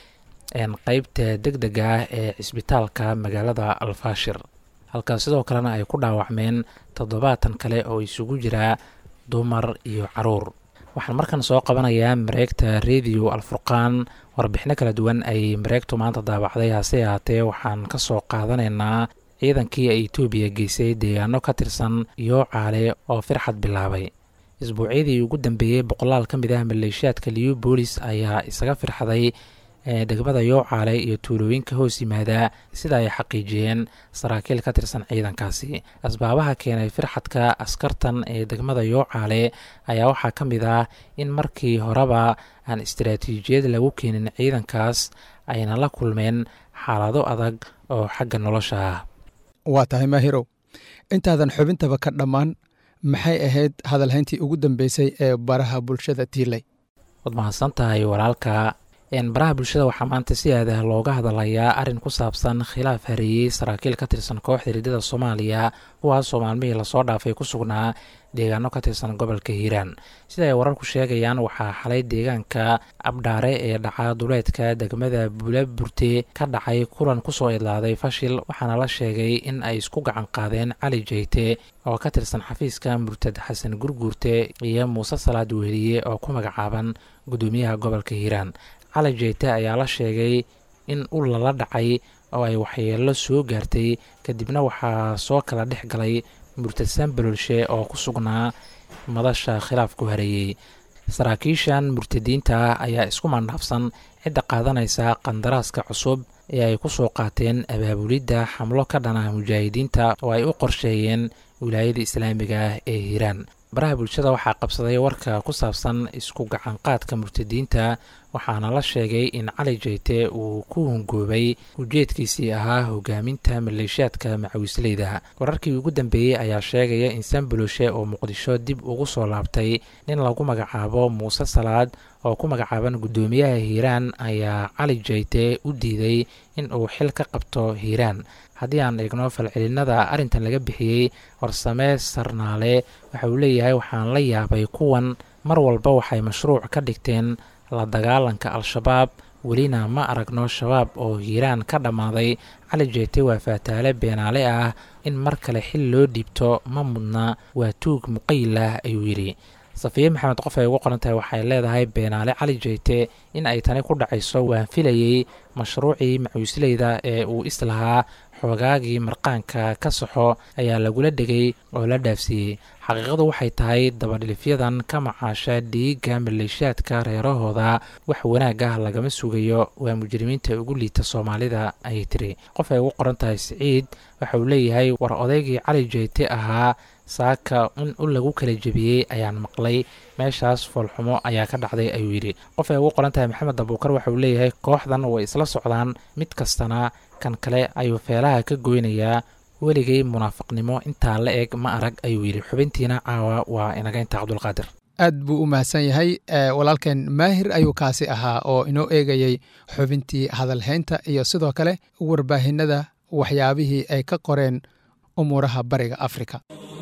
qeybta deg dega ah ee cisbitaalka magaalada alfaashir halkaas sidoo kalena ay ku dhaawacmeen toddobaatan kale oo isugu jira dumar iyo caruur waxaan markan soo qabanayaa mareegta radio alfurqaan warbixino kala duwan ay mareegtu maanta daabacday hase ahaatee waxaan ka soo qaadanaynaa ciidankii ay etoobiya geysay deegaano ka tirsan yoocaale oo firxad bilaabay isbuucyadii ugu dambeeyey boqolaal ka mid ah maleeshiyaadka liyu boolis ayaa isaga firxaday degmada yoocaale iyo tuulooyinka hoos yimaada sida ay xaqiijiyeen saraakiil ka tirsan ciidankaasi asbaabaha keenay firxadka askartan ee degmada yoocaale ayaa waxaa ka mid ah in markii horeba aan istaraatiijiyad lagu keenin ciidankaas ayna la kulmeen xaalado adag oo xagga nolosha ah waa tahay maahirow intaadan xubintaba ka dhammaan maxay ahayd hadalhayntii ugu dambeysay ee baraha bulshada tiilay waad mahadsan tahay walaalka baraha bulshada waxaa maanta si aadaha looga hadalayaa arrin ku saabsan khilaaf hareeyey saraakiil ka tirsan kooxda hiridada soomaaliya kuwaasoo maalmihii lasoo dhaafay ku sugnaa deegaano ka tirsan gobolka hiiraan sida ay wararku sheegayaan waxaa xalay deegaanka abdhaare ee dhaca duleedka degmada buulaburte ka dhacay kulan kusoo idlaaday fashil waxaana la sheegay in ay isku gacan qaadeen cali jeyte oo ka tirsan xafiiska murtad xasan gurguurte iyo muuse salaad weheliye oo ku magacaaban gudoomiyaha gobolka hiiraan cali jeyte ayaa la sheegay in ul lala dhacay oo ay waxyeelo soo gaartay kadibna waxaa soo kala dhex galay murtadsan balolshe oo ku sugnaa madasha khilaaf ku hareeyey saraakiishan murtadiinta ah ayaa isku mandhaafsan cidda qaadanaysa qandaraaska cusub ee ay ku soo qaateen abaabulidda xamlo ka dhana mujaahidiinta oo ay u qorsheeyeen wilaayada islaamiga ah ee hiiraan baraha bulshada waxaa qabsaday warka ku saabsan isku gacanqaadka murtadiinta waxaana la sheegay in cali jeyte uu ku hungoobay ujeedkiisii ahaa hogaaminta maleeshiyaadka macawisleyda wararkii ugu dambeeyey ayaa sheegaya in sanbaloshe oo muqdisho dib ugu soo laabtay nin lagu magacaabo muuse salaad oo ku magacaaban guddoomiyaha hiiraan ayaa cali jeyte u diiday in uu xil ka qabto hiiraan haddii aan eegno falcelinada arrintan laga bixiyey warsame sarnaale waxa uu leeyahay waxaan la yaabay kuwan mar walba waxay mashruuc ka dhigteen la dagaalanka al-shabaab welina ma aragno shabaab oo hiiraan ka dhammaaday cali jeyte waa faataale beenaale ah in mar kale xil loo dhiibto ma mudna waa tuug muqayil ah ayuu yidhi safiye maxamed qof ay ugu qoran tahay waxay leedahay beenaale cali jeyte in ay tani ku dhacayso waan filayey mashruucii macuusleyda ee uu islahaa xoogaagii marqaanka ka saxo ayaa lagula dhegay oo la dhaafsiiyey xaqiiqadu waxay tahay dabadhilifyadan ka macaasha dhiigga maleeshiyaadka reerahooda wax wanaag ah lagama sugayo waa mujrimiinta ugu liita soomaalida ayay tiri qof ay ugu qoran tahay siciid waxa uu leeyahay war odaygii cali jeyte ahaa saaka in u lagu kala jebiyey ayaan maqlay meeshaas foolxumo ayaa ka dhacday ayuu yidhi qof ay ugu qoran tahay maxamed abuukar waxa uu leeyahay kooxdan way isla socdaan mid kastana kan kale ayuu feelaha ka goynayaa weligay munaafiqnimo intaa la eg ma arag ayuu yidhi xubintiina caawa waa inagaynta cabdulqaadir aad buu u mahadsan yahay walaalkeen maahir ayuu kaasi ahaa oo inoo eegayey xubintii hadalhaynta iyo sidoo kale warbaahinada waxyaabihii ay ka qoreen umuuraha bariga afrika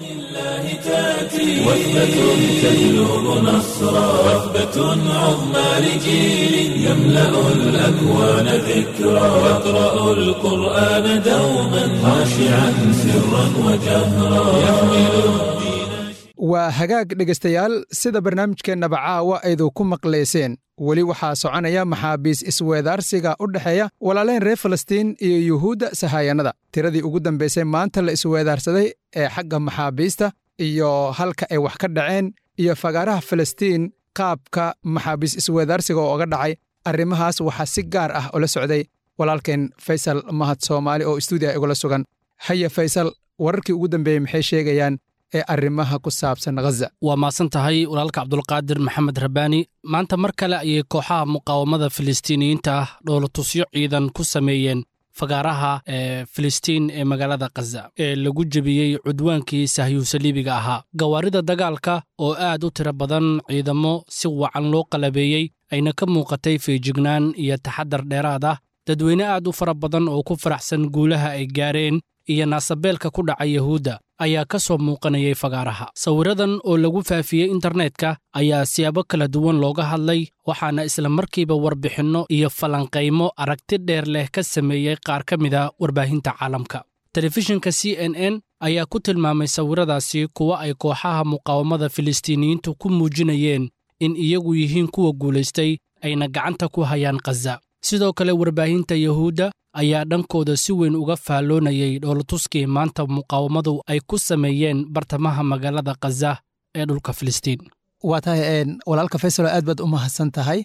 وثبة تجلب نصرا وثبة عظمى لجيل يملأ الأكوان ذكرا يقرأ القرآن دوما خاشعا سرا وجهرا يحمل waa hagaag dhegaystayaal sida barnaamijkeennaba caawa aydu ku maqlayseen weli waxaa soconaya maxaabiis isweedaarsiga u dhexeeya walaaleen reer falastiin iyo yuhuudda sahayanada tiradii ugu dambaysay maanta la isweedaarsaday ee xagga maxaabiista iyo halka ay wax ka dhaceen iyo fagaaraha falastiin qaabka maxaabiis isweedaarsiga oo oga dhacay arrimahaas waxaa si gaar ah ula socday walaalkeen faysal mahad soomaali oo istuudiya igula sugan haya faysal wararkii ugu dambeeyey maxay sheegayaan ee arrimaha ku saabsan ghaza waa mahadsan tahay walaalka cabdulqaadir maxamed rabbaani maanta mar kale ayay kooxaha muqaawamada filistiiniyiinta ah dhoolatusyo ciidan ku sameeyeen fagaaraha ee filistiin ee magaalada khaza ee lagu jebiyey cudwaankii sahyuusaliibiga ahaa gawaarida dagaalka oo aad u tiro badan ciidamo si wacan loo qalabeeyey ayna ka muuqatay feejignaan iyo taxadar dheeraad ah dadweyne aad u fara badan oo ku faraxsan guulaha ay gaareen iyo naasabeelka ku dhaca yuhuudda ayaa ka soo muuqanayay fagaaraha sawiradan oo lagu faafiyey internetka ayaa siyaabo kala duwan looga hadlay waxaana isla markiiba warbixinno iyo falanqaymo aragti dheer leh ka sameeyey qaar ka mid a warbaahinta caalamka telefishinka c n n ayaa ku tilmaamay sawiradaasi kuwa ay kooxaha muqaawamada filistiiniyiintu ku muujinayeen in iyagu yihiin kuwa guulaystay ayna gacanta ku hayaan khaza sidoo kale warbaahinta yuhuudda ayaa dhankooda si weyn uga faalloonayay dhoolatuskii maanta muqaawamadu ay ku sameeyeen bartamaha magaalada khaza ee dhulka filistiin waa tahay walaalka faysalo aad baad u mahadsan tahay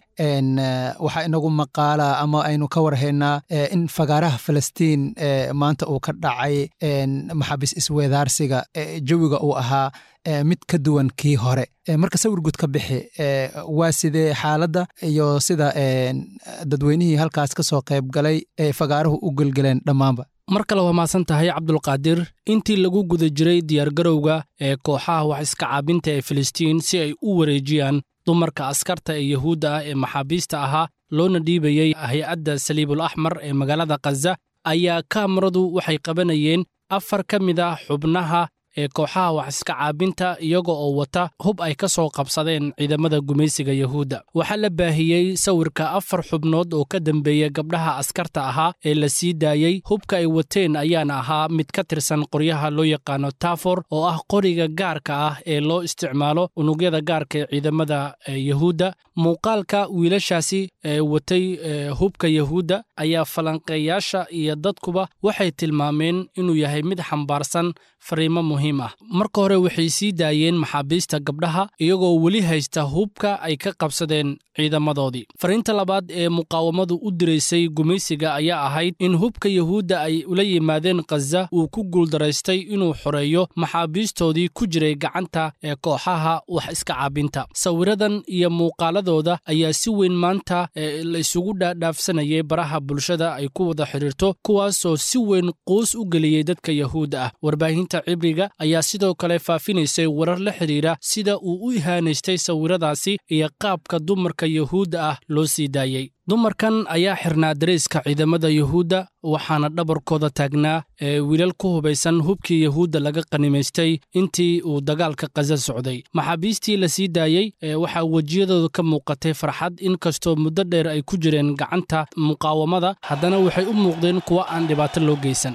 waxaa inagu maqaala ama aynu ka warhaynaa in fagaaraha falastiin maanta uu ka dhacay maxaabiis isweedaarsiga jawiga uu ahaa mid ka duwan kii hore marka sawir guud ka bixi waa sidee xaaladda iyo sida dadweynihii halkaas ka soo qayb galay ee fagaaruhu u gelgeleen dhammaanba mar kale waa mahadsan tahay cabdulqaadir intii lagu guda jiray diyaargarowga ee kooxaha wax iska caabinta ee filistiin si ay u wareejiyaan dumarka askarta ee yuhuudda ah ee maxaabiista ahaa loona dhiibayey hay-adda saliibul axmar ee magaalada khaza ayaa kaamaradu waxay qabanayeen afar ka mid ah xubnaha ee kooxaha wax iska caabinta iyaga oo wata hub ay ka soo qabsadeen ciidamada gumaysiga yuhuudda waxaa la baahiyey sawirka afar xubnood oo ka dambeeya gabdhaha askarta ahaa ee la sii daayey hubka ay wateen ayaana ahaa mid ka tirsan qoryaha loo yaqaano tafor oo ah qoriga gaarka ah ee loo isticmaalo unugyada gaarka ee ciidamada yuhuudda muuqaalka wiilashaasi ee watay hubka yuhuudda ayaa falanqeeyaasha iyo dadkuba waxay tilmaameen inuu yahay mid xambaarsan fariimo muhiim ah marka hore waxay sii daayeen maxaabiista gabdhaha iyagoo weli haysta hubka ay ka qabsadeen ciidamadoodii fariinta labaad ee muqaawamadu u diraysay gumaysiga ayaa ahayd in hubka yuhuudda ay ula yimaadeen khaza uu ku guuldaraystay inuu xoreeyo maxaabiistoodii ku jiray gacanta ee kooxaha wax iska caabinta sawiradan iyo muuqaaladooda ayaa si weyn maanta la isugu dhaadhaafsanayay baraha bulshada ay ku wada xidhiirto kuwaasoo si weyn quus u geliyey dadka yuhuudda ah warbaahinta cibriga ayaa sidoo kale faafinaysay warar la xidhiira sida uu u ihaanaystay sawiradaasi iyo qaabka dumarka yuhuudda ah loo sii daayey dumarkan ayaa xirnaa darayska ciidamada yuhuudda waxaana dhabarkooda taagnaa ee wiilal ku hubaysan hubkii yuhuudda laga qanimaystay intii uu dagaalka khaza socday maxaabiistii la sii daayey waxaa wejiyadooda ka muuqatay farxad inkastoo muddo dheer ay ku jireen gacanta muqaawamada haddana waxay u muuqdeen kuwa aan dhibaato loo geysan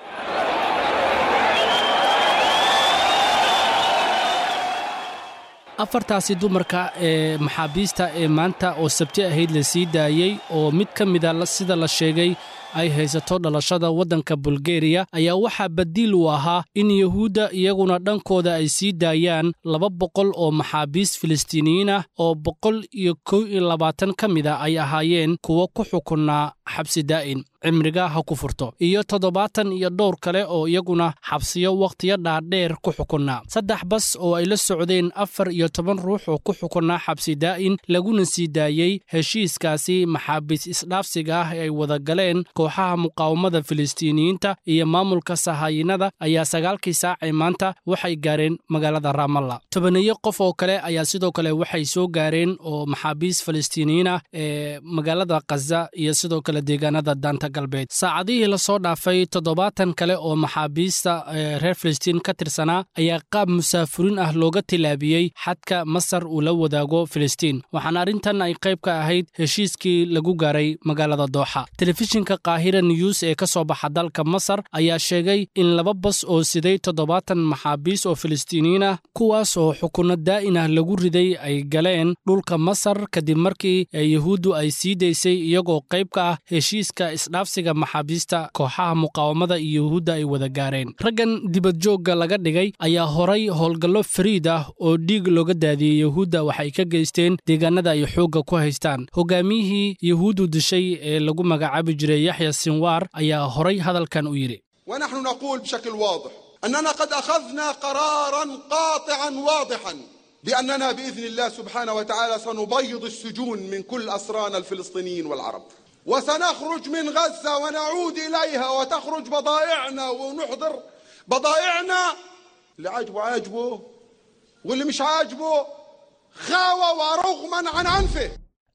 afartaasi dumarka ee maxaabiista ee maanta oo sabti ahayd la sii daayey oo mid ka mida sida la sheegay ay haysato dhalashada waddanka bulgeriya ayaa waxaa badiil u ahaa in yuhuudda iyaguna dhankooda ay sii daayaan laba boqol oo maxaabiis filistiiniyiin ah oo boqol iyo kow iyo labaatan ka mid a ay ahaayeen kuwo ku xukunnaa xabsi daa'in cimriga ha ku furto iyo toddobaatan iyo dhowr kale oo iyaguna xabsiyo wakhtiyo dhaadheer ku xukunnaa saddex bas oo ay la socdeen afar iyo toban ruux oo ku xukunnaa xabsi daa'in laguna sii daayey heshiiskaasi maxaabiis isdhaafsiga ah ee ay wada galeen kooxaha muqaawamada filistiiniyiinta iyo maamulka sahaayinada ayaa sagaalkii saacee maanta waxay gaareen magaalada raamalla tobaneeyo qof oo kale ayaa sidoo kale waxay soo gaareen oo maxaabiis filistiiniyiin ah ee magaalada khaza iyo sidoo kale deegaanada daanta galbeed saacadihii lasoo dhaafay toddobaatan kale oo maxaabiista reer filistiin ka tirsanaa ayaa qaab musaafuriin ah looga tilaabiyey xadka masar uu la wadaago filistiin waxaana arrintan ay qayb ka ahayd heshiiskii lagu gaaray magaalada dooxa telefishinka kaahira news ee ka soo baxa dalka masar ayaa sheegay in laba bas oo siday toddobaatan maxaabiis oo filistiiniyiin ah kuwaas oo xukunno daa'in ah lagu riday ay galeen dhulka masar kadib markii yuhuuddu ay sii daysay iyagoo qayb ka ah heshiiska isdhaafsiga maxaabiista kooxaha muqaawamada iyo yuhuudda ay wada gaareen raggan dibadjoogga laga dhigay ayaa horay howlgallo fariid ah oo dhiig looga daadiyey yuhuudda waxay ka geysteen deegaanada ay xoogga ku haystaan hogaamiyihii yuhuuddu dishay ee lagu magacaabi jiray yaxya sinwaar ayaa horay hadalkan u yidhi ونحن نقول بشكل واضح أننا قد أخذنا قرارا قاطعا واضحا بأننا بإذن الله سبحانه وتعالى سنبيض السجون من كل أسرانا الفلسطينيين والعرب وسنخرج من غزة ونعود إليها وتخرج بضائعنا ونحضر بضائعنا اللي عاجبه عاجبه واللي مش عاجبه خاوة ورغما عن أنفه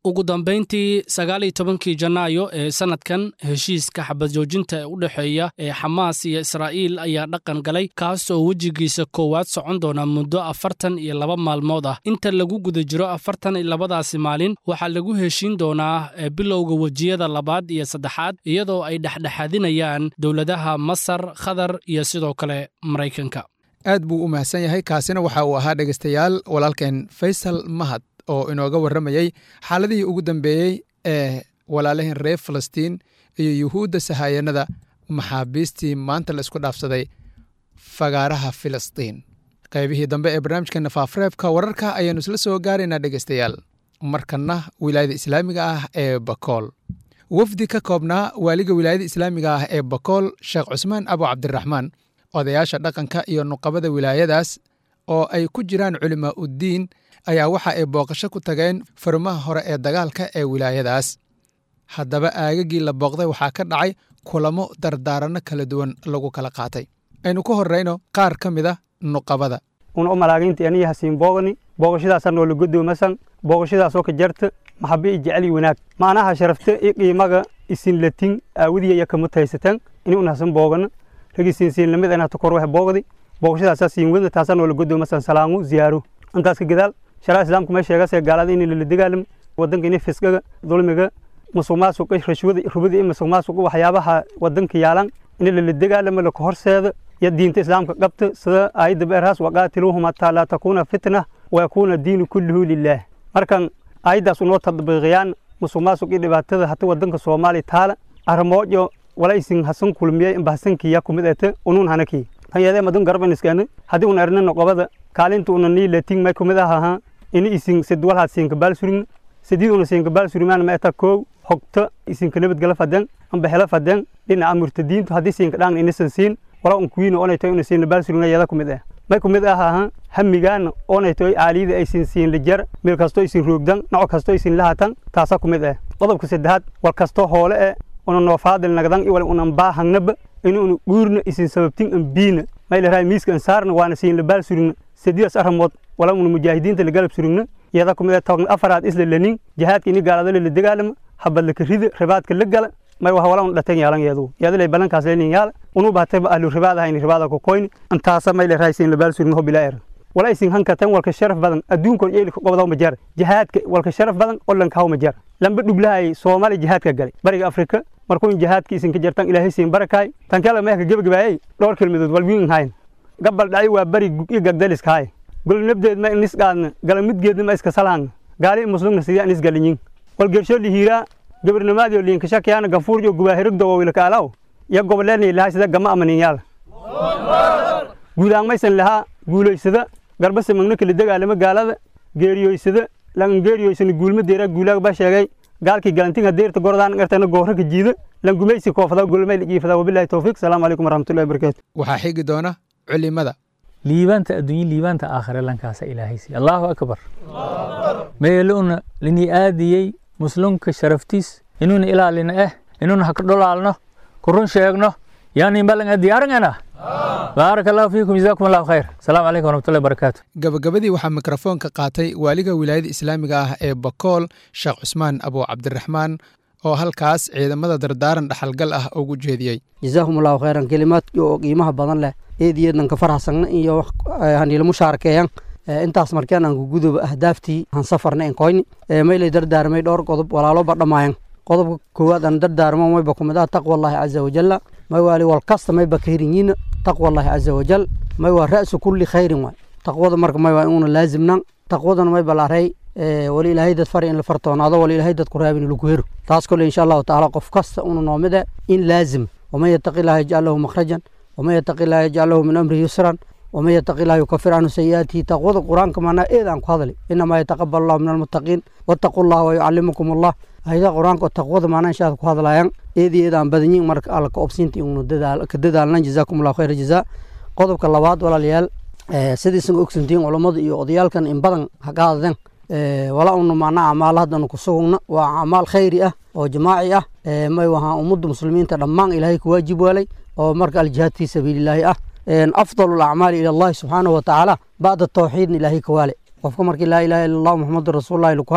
ugu dambayntii sagaal iyo tobankii janaayo ee sannadkan heshiiska xabadjoojinta ee u dhexeeya ee xamaas iyo israa'iil ayaa dhaqan galay kaas oo wejigiisa koowaad socon doona muddo afartan iyo laba maalmood ah inta lagu guda jiro afartan iyo labadaasi maalin waxaa lagu heshiin doonaa bilowga wejiyada labaad iyo saddexaad iyadoo ay dhexdhexaadinayaan dowladaha masar khadar iyo sidoo kale maraykanka aad buu u mahadsan yahay kaasina waxa uu ahaa dhegaystayaal walaalkeen faysal mahad oo inooga warramayey xaaladihii ugu dambeeyey ee walaalaheen reer falastiin iyo yuhuudda sahayanada maxaabiistii maanta la isku dhaafsaday fagaaraha filistiin qaybihii dambe ee barnaamijkeena faafreebka wararka ayaannu isla soo gaaraynaa dhegaystayaal markanna wilaayada islaamiga ah ee bakool wafdi ka koobnaa waaliga wilaayada islaamiga ah ee bakool sheekh cusmaan abu cabdiraxmaan odayaasha dhaqanka iyo nuqabada wilaayadaas oo ay ku jiraan culimaa uddiin ayaa waxa ay booqasho ku tageen furmaha hore ee dagaalka ee wilaayadaas haddaba aagagii la booqday waxaa ka dhacay kulamo dardaaranno kala duwan lagu kala qaatay aynu ku horrayno qaar ka mid a nuqabada una u malaaginta aniya hasiin boogani booqashadaasaan noola godoomasan booqashadaasoo ka jarta maxabe i jecel iyo wanaag maanaha sharafta i qiimaga isin latin aawadiya iya kama taysatan ini un hasan boogana ragi siinsiinlamid anata kor wax boogdi booqashadaasaa siin wadna taasaa noola godoomasan salaangu ziyaaro intaas ka gadaal sharaa islaamku may sheegasee gaalada in lala dagaalamo wadanka ini fisgaga dulmiga musuqmaasuqa rashwada rubada iyo musuqmaasuqa waxyaabaha wadanka yaalan in lala dagaalamo laka horseeda iyo diinta islaamka qabta sida aayadda beerhaas waqaatiluuhum hataa laa takuuna fitna wayakuuna diinu kulluhu lilaah markan aayaddaas unoo tadbiiqiyaan musuqmaasuq iyo dhibaatada hata wadanka soomaaliya taala armoojo wala isin hasan kulmiyey inba hasankiya kumid ete unun hanaki hayadee madun garban iskana haddii un erna noqobada kaalinta una nii latin may kumid ahaha ini isin sidwalhaad siinka baalsurin sidii una siinka baalsurimaan ma eta koow hogta isinka nabadgala faden amba hela faden dhinaca murtadiintu haddii siinka dhaangna inisan siin wala un kuwiina onayto una siinna baalsurina yada kumid ah may kumid ahaha hamigaana onayto aaliyada aysin siin lijar meel kastoo isin roogdan noco kastoo isin lahatan taasa kumid ah qodobka saddexaad wal kastoo hoole eh una noofaadil nagdan iwal unan baahangnaba ini una guurna isin sababtin an biina maylaraa miiska an saarna waana siin la baal surigna sadiidaas aramood wala una mujaahidiinta la galab surigna yada kumid toban afaraad isla lanin jihaadka ini gaalada la dagaalama habadlaka rida ribaadka la gala may waha wala una dhatan yaalan yeedu yadalay balankaas lenin yaala unu baatayba ahlu ribaad ahayni ribaada ku koyni antaasa maylaraa siin la baal surigna ho bilaa er wala isin hankatan walka sharaf badan adduunkoon yeelika qobadaw ma jara jihaadka walka sharaf badan olanka haw ma jara lamba dhuglahay soomaali jihaadka galay bariga afrika markuun jihaadka isinka jartan ilaahay siin barakaay tankala meeka gebagabaayay dhowr kelmadood walwiin hayn gabal dhacay waa bari iyo gagdaliska hay golnabdeed ma inis qaadna galamidgeedna ma iska salaangna gaali muslumna sidii anis galinyin wal gersho lihiiraa gabarnamaadiyo liinka shakiyaana gafuurjo gubaahirigdo wawilka alaw iyo goboleelni lahaa sida gama amanin yaala guudaangmaysan lahaa guulaysada garbase magna kala dagaalama gaalada geeriyoysada lan geeriyoysana guulma deera guulaaga baa sheegay gaalkii galantinga deerta gordaan gartana goorra ka jiida lan gumaysi koofada gulmay ligiifada wabillahi tawfiiq salaamu calaykum waraxmatullahi wabarakaatu waxaa xigi doona culimada liibaanta adduunye liibaanta aakhire lankaasa ilaahaysi allahu akbar meeluna linii aadiyey muslimka sharaftiis inuuna ilaalina eh inuuna haka dholaalno kurun sheegno yaani balan diyaarangana baarak allahu fiikum jazaakum allahu khayr asalaamu calaykum waraxmatullahi wabarakaatu gabagabadii waxaa mikrofoonka qaatay waaliga wilaayada islaamiga ah ee bakool sheekh cusmaan abu cabdiraxmaan oo halkaas ciidamada dardaaran dhaxalgal ah ugu jeediyey jazaahum allahu khayran kelimaadkii oo qiimaha badan leh eediyeednan ka farxasagna iyo haniila mushaarakeeyan intaas markeen aan kuguduba ahdaaftii han safarna en koyni maylay dardaarmay dhowr qodob walaalo ba dhamaayan qodobka koowaad aan dardaarmo mayba kumid ah taqwa allahi caza wajalla may waali wal kasta mayba kaherinyiina taqwa allahi caza wajal may waa ra'su kulli khayrin waay taqwada marka may waa inuuna laazimnan taqwadana may balaaray wali ilaahay dad fari in la fartoonaado wali ilaahay dad ku raabin lagu hero taas kole insha allahu tacaala qof kasta una noomide in laazim waman yataqi illaha yajcal lahu makhrajan waman yataqi illaha yajcal lahu min amrihi yusran waman yataqi illaha yukafir canhu sayi'aatihi taqwada qur-aanka maanaa eed aan ku hadli inamaa yataqabal allahu min almuttaqiin wattaqu llaha wayucallimukum allah ayadaha qur-aanka oo taqwada maanaa inshaad ku hadlayaan eed iyo eed aan badanyin marka alla ka obsiinta inu ka dadaalnan jazaakum allahu khayra jazaa qodobka labaad walaalayaal sidiisan ogsantihiin culammada iyo odayaalkan in badan ha qaadadeen wala una maanaa acmaal haddanu ku sugugna waa acmaal khayri ah oo jamaaci ah may wahaa ummadda muslimiinta dhammaan ilaahay ku waajib waalay oo marka aljihaad fii sabiilillaahi ah afdalu alacmaali ila allahi subxaanahu watacaala bacda tawxiidna ilaahay ka waale qofka markii laa ilaha illa allah muxamadu rasuulullahi laku halo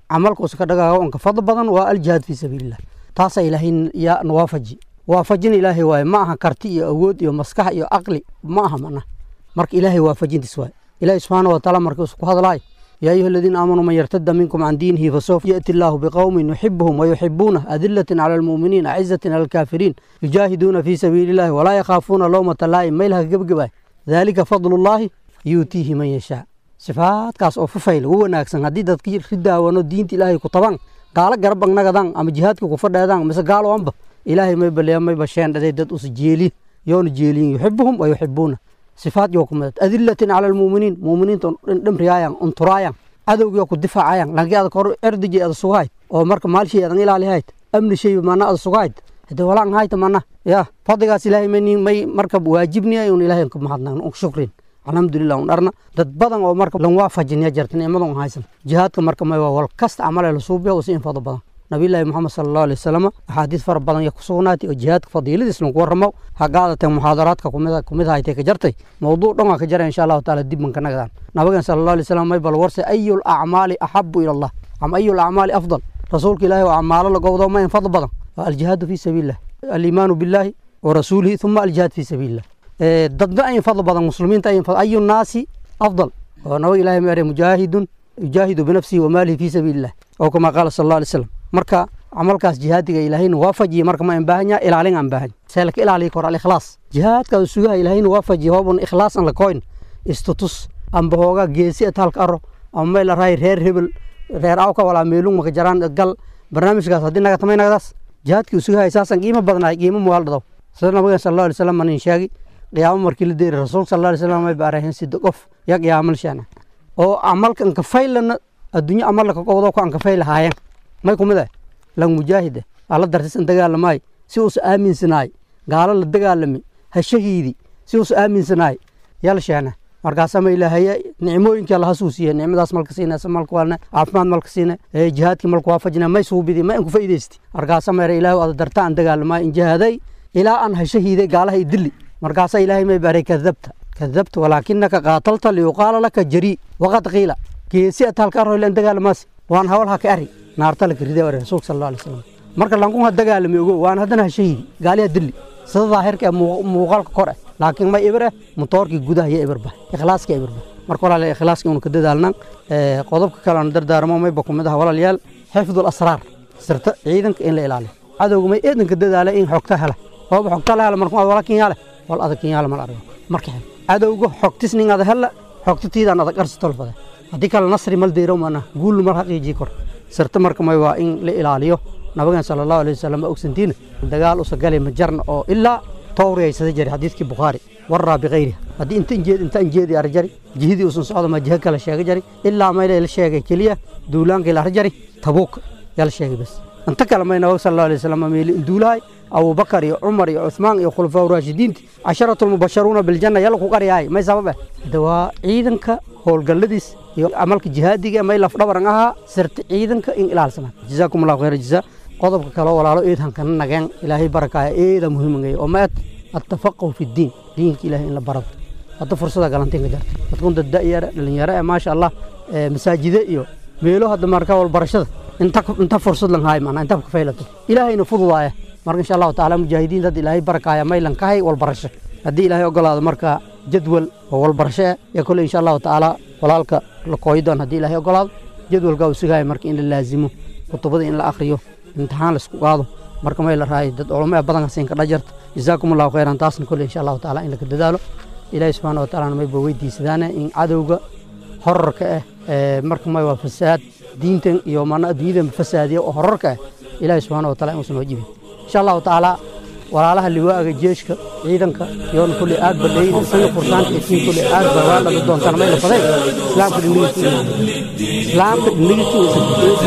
camalka usa ka dhagaago onka fadl badan waa aljihaad fii sabiilillah taasaa ilaahay yaa nawaafaji waafajin ilaahay waaye ma aha karti iyo awood iyo maskax iyo aqli ma aha mana marka ilaahay waafajintiis waaye ilaahay subxaana watacaala marka isku hadlaayo يا أيها الذين آمنوا من يرتد منكم عن دينه فسوف يأتي الله بقوم يحبهم ويحبونه أذلة على المؤمنين أعزة على الكافرين يجاهدون في سبيل الله ولا يخافون لومة لائم ميلها قبقبا ذلك فضل الله يؤتيه من يشاء صفات كاس أو ففيل هو ناكسن هدي دادكي ردا ونو دينت إلهي كطبان قال قربان نغدان أما جهادك كفر دادان مثل قالوا أنبا إلهي ما يبلي ما يبشين دادي داد أس جيلي يون جيلين يحبهم ويحبونه sifaad yoo ku midad adilatin cala almuuminiin muuminiinta dhimriyaayaan unturaayaan cadowgii oo ku difaacayaan laakiin adag hor erdijay ada sugahayd oo marka maalshay adan ilaalihayd amni shay mana ada sugahayd hade walaan hayta mana ya fadligaas ilaahay mani may marka waajibniya un ilaahay ka mahadnaqno un shukrin alxamdulilah un dharna dad badan oo marka lan waafajiniya jarta nicmadan haysan jihaadka marka may waa wal kasta camale la suubiya usi in fado badan nabiyullaahi moxamed sala allahu alay wasalam axaadiis fara badan ya ku sugnaatay oo jihaadka fadiiladiis lagu warramo ha qaadateen muxaadaraadka kumid kumid haytay ka jartay mowduuc dhan waa ka jara insha allahu taala dib manka nagdaan nabigan sala allahu alay wasalam may bal warse ayu lacmaali axabu ila allah ama ayu lacmaali afdal rasuulka ilaahi oo acmaalo la gowdo ma in fadl badan waa aljihaadu fi sabiilillah aliimaanu billahi wa rasuulihi uma aljihaad fi sabiilillah dadba ayin fadl badan muslimiinta ayin ayu naasi afdal oo nabiga ilahi ma ere mujaahidun yujaahidu binafsihi wa maalihi fi sabiilillah oo kama qaala sala allahu alay wasalam marka camalkaas jihaadiga ilaahayna waafajiye marka ma baahan yaha ilaalin aan baahan seelka ilaaliya kor alikhlaas jihaadka sugaha ilaahayna waafajiye hoobun ikhlaas an la koyn istutus amba hooga geesi ataalka aro ama meel araay reer hebel reer awka walaa meelung maka jaraan gal barnaamijkaas haddii naga tamay nagadaas jihaadkii sugahay saasan qiimo badnaay qiimo mugaal dhadaw sida nabigan sala allahu alay wasalam manin sheegi qiyaamo markii la deeri rasuulka sala allahu alay wasalam may baarahen sida qof ya qiyaamal sheena oo camalka anka faylana adduunyo amalla ka qowdo ku anka fayl haayeen may kumid ah lan mujaahide alla dartisan dagaalamay si uusa aaminsanaay gaalo la dagaalami ha shahiidi si uusa aaminsanaay yal sheena markaasama ilaahaya nicmooyinkii alla hasuusiye nicmadaas malka siina malka walna caafimaad malka siina jihaadkii malka waafajina may suubidi ma inku faa'iidaysti markaasama ere ilaahu ada darta aan dagaalamay in jihaaday ilaa aan ha shahiiday gaalaha idili markaasa ilaahay may baray kadabta kadabta walaakinaka qaatalta liyuqaala laka jarii waqad qiila geesi ataalka arroyle an dagaalamaasi waan hawl ha ka ari naarta la karida ware rasuulka sala allahu alay wasalam marka lankun ha dagaalami ogo waan haddana ha shahiidi gaaliha dilli sida daahirka ee muuqaalka kor ah laakiin ma ibir ah mutoorkii gudaha iyo ibirba ikhlaaska ibirba marka walaal ikhlaaska unu ka dadaalnan qodobka kale aan dardaarmo mayba ku mid ah walaalayaal xifdul asraar sirta ciidanka in la ilaaliyo cadowga may eedanka dadaala in xogta hela hooba xogta la hela marka wala kinyaale wal adag kinyaale mal argo marka cadowga xogtis nin ada hela xogta tiidaan adag arsi tolfada haddii kale nasri mal deyro mana guul mal haqiijii kor sirta marka may waa in la ilaaliyo nabigan sala allahu alay wasalam baa ogsantiina dagaal usa gali ma jarna oo ilaa towriyaysada jari xadiidkii bukhaari waraa bikayriha haddii inta injeed inta injeedi ar jari jihidii usan socdo ma jiho kale sheega jari ilaa mayla la sheegay keliya duulaankii la ar jari tabuuk yaa la sheegay bas inta kale may nabiga sala allahu alay wasalam meeli induulahay abubakar iyo cumar iyo cuthmaan iyo khulafaa raashidiinti casharatu lmubasharuuna biljanna yalla ku qaryahay may sabab eh hada waa ciidanka howlgalladiis iyo camalka jihaadiga may lafdhabaran ahaa sirta ciidanka in ilaalsamaan jazaakum allahu khayra jazaa qodobka kale walaalo eed hankana nageen ilaahay barakaaya eeda muhiimangay oo maad attafaqahu fi ddiin diinka ilaahay in la barado hadda fursada galantiin ka jarta dadkun dad da'yara dhalinyaro ee maasha allah masaajide iyo meelo hadda marka walbarashada inta inta fursad lan haay macnaa inta ka faylato ilaahayna fududaaya marka insha allahu tacaala mujaahidiin dad ilaahay barakaaya maylan ka hay walbarasho haddii ilaahay ogolaado marka jadwal oo walbarasho ah ee kole insha allahu tacaala walaalka la kooyi doon haddii ilaahay ogolaado jadwalkaa uu sugaya marka in la laazimo kutubada in la akhriyo imtixaan la isku qaado marka may la raay dad culamo ee badan hasiin ka dhajarta jazaakum allahu khayran taasna kole insha allahu tacaala in laka dadaalo ilaahay subxaana watacaala mayba weydiisadaane in cadowga horarka ah ee marka may waa fasaad diintan iyo mana adduunyadan fasaadiya oo horarka ah ilaahay subxaana wataala inuusan wajibin insha allahu tacaala walaalaha liwaaga jeeshka ciidanka yoon kulli aad badhayn isaga fursaanta itiin kulli aad ba waa dhaga doontaan may la faday islaamka dhindhigiisa islaamka dhindhigiisa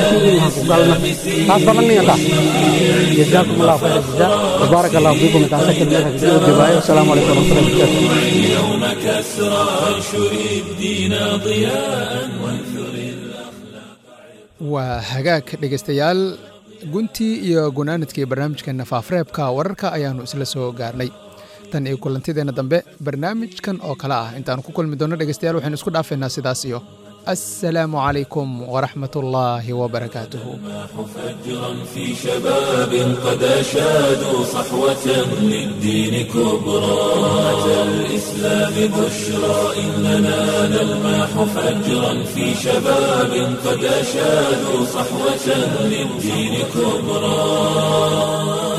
ku galna taas badan niga taas jazaakum allahu khayra jazaa وبارك الله فيكم تعالى كلمة الجباية والسلام عليكم ورحمة الله وبركاته اليوم كسرى وانشر الدين ضياء وانثر waa hagaag dhegaystayaal guntii iyo gunaanadkii barnaamijka nafaafreebka wararka ayaannu isla soo gaarnay tan iyo kulantideenna dambe barnaamijkan oo kale ah intaanu ku kulmi doonno dhegeystayaal waxaynu isku dhaafaynaa sidaas iyo السلام عليكم ورحمة الله وبركاته فجرا في شباب قد أشادوا صحوة للدين كبرى أتى الإسلام بشرى إننا نلمح فجرا في شباب قد أشادوا صحوة للدين كبرى